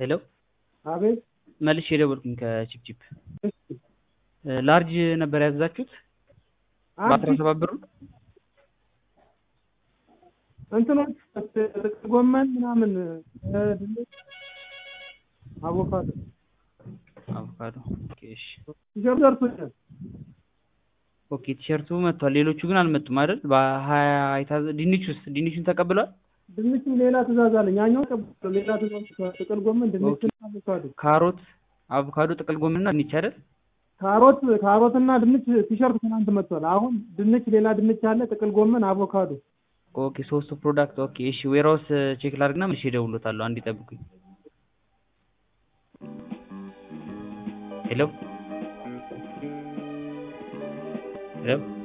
ሄሎ አቤት መልሼ የደወልኩኝ ከቺፕቺፕ እሺ ላርጅ ነበር ያዘዛችሁት በአስራ ሰባት ብሩ እንትኖች ጥቅል ጎመን ምናምን ድንች አቮካዶ አቮካዶ ኦኬ እሺ ቲሸርት ደርሶኛል ኦኬ ቲሸርቱ መጥቷል ሌሎቹ ግን አልመጡም አይደል በሀያ የታዘ ድንቹስ ድንቹን ተቀብሏል ድንችም ሌላ ትእዛዝ አለኝ ያኛው ተቀብሎ ሌላ ትእዛዝ ጥቅል ጎመን ድንችና አቮካዶ ካሮት አቮካዶ ጥቅል ጎመንና ድንች አይደል ካሮት ካሮትና ድንች ቲሸርት ትናንት መጥቷል አሁን ድንች ሌላ ድንች አለ ጥቅል ጎመን አቮካዶ ኦኬ ሶስቱ ፕሮዳክት ኦኬ እሺ ዌራውስ ቼክ ላድርግና መልሼ እደውልዎታለሁ አንዴ ጠብቁኝ ሄሎ ሄሎ